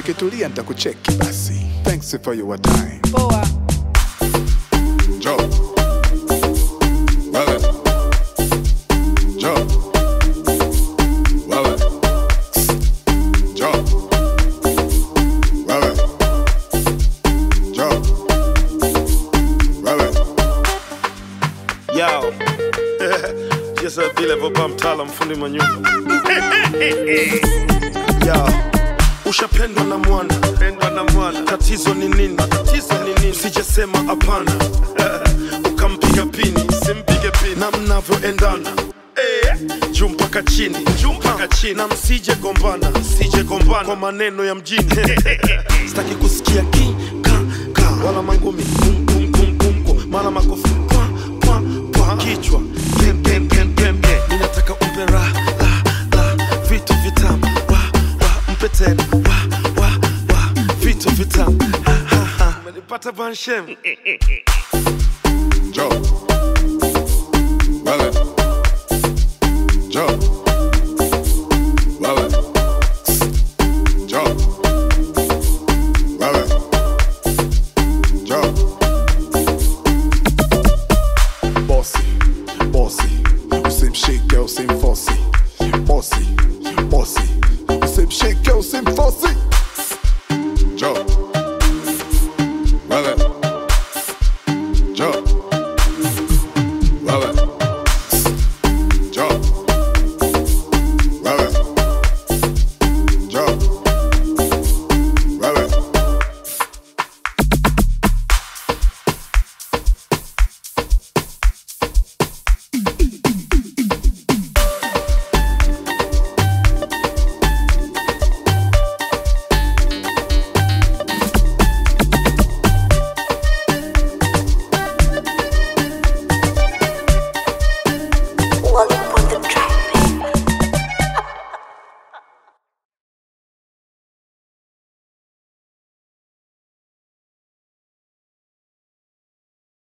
ukitulia nitakucheki basi. Thanks for your time. Poa. Joe. Wewe. Joe. Wewe. Joe. Wewe. Joe. Wewe. Yo. Just a vile baba mtaalam fundi manyumba. Yo. Ushapendwa na mwana, pendwa na mwana. Tatizo ni nini? Tatizo ni nini? Sijesema hapana. Ukampiga pini, simpige pini. Na mnavyoendana. Eh, juu mpaka chini, juu mpaka chini. Na msije gombana, msije gombana kwa maneno ya mjini. Sitaki kusikia ki ka ka wala mangumi kum kum kum kum kum mara makofi kwa kwa kwa kichwa gem gem gem gem gem. Ninataka umpe ra la la vitu vitamu wa wa mpe tena wa wa wa vitu vitamu ha ha ha. Umenipata banshem. Joe. Wewe. Joe. Wewe. Joe. Wewe. Joe. Bossy, bossy, usimshike usimfosi. Bossy, bossy, usimshike usimfosi. Joe. Wewe. Joe. Wewe. Joe. Wewe. Joe. Wewe. Welcome